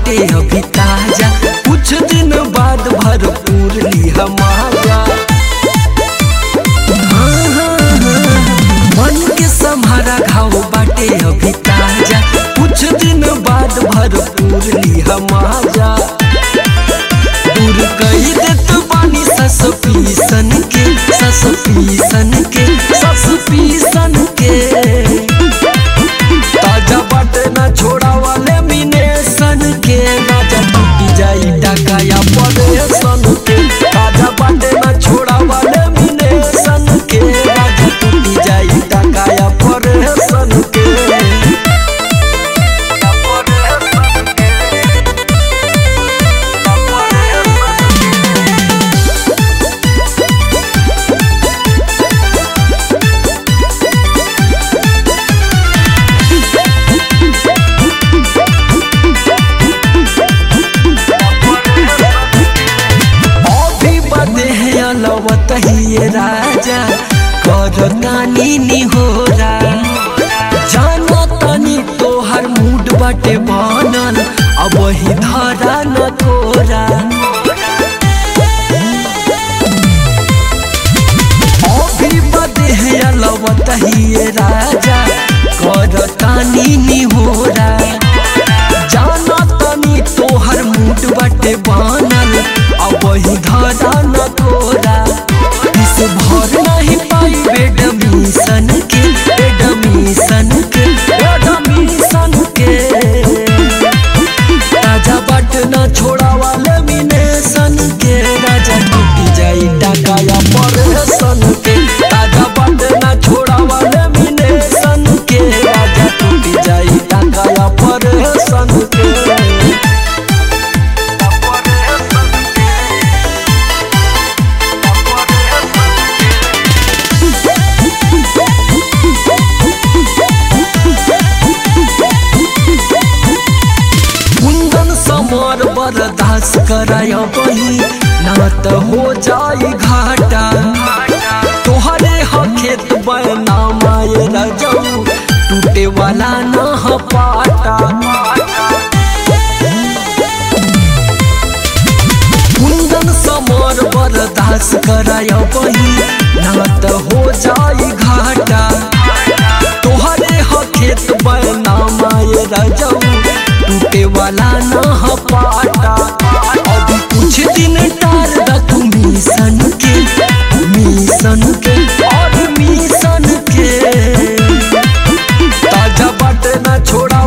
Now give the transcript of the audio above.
बाटे अभी ताजा कुछ दिन बाद भरपूर लिहा माजा हाँ, हाँ, हाँ, मन के सम्हारा घाव बाटे अभी ताजा कुछ दिन बाद भरपूर लिहा माजा दूर कही देत बानी सस पीसन के सस पीसन के सस पीसन के ताजा बाटे ना छोड़ा वाले मिने सन के राजा टूटी जाई डकाया पड़े सन के ताजा बाटे ना छोड़ा वाले मिने सन के राजा टूटी जाई डकाया पड़े सन के अभी बदे है अलवत ही ये राजा कर नानी निहोरा जाना तनी तोहर मूड बाटे बनल अब वही धरा न तोरा अभी बदे है अलवत ही ये राजा कर तानी निहोरा जाना तनी तोहर मूड बाटे बनल अब वही धरा न तोरा इस भर नहीं पाई बेडमिशन के बेडमिशन के बेडमिशन के राजा बट न छोड़ा वाले मिने सन के राजा टूटी जाई डकाया पर सन के राजा बट न छोड़ा वाले मिने सन के राजा टूटी जाई डकाया पर सन के कुंदन समर बर्दाश्त कराय बही ना त हो जाई घाटा तोहरे ह खेत बना माये रजऊ टूटे वाला न ह पाटा कुंदन समर बर्दाश्त कराय बही ना त हो जाई घाटा तोहरे ह खेत बना माये रजऊ टूटे वाला न ह पाटा अभी कुछ दिन टार द तू मिशन के मिशन के और मिशन के ताजा बाटे ना छोड़ा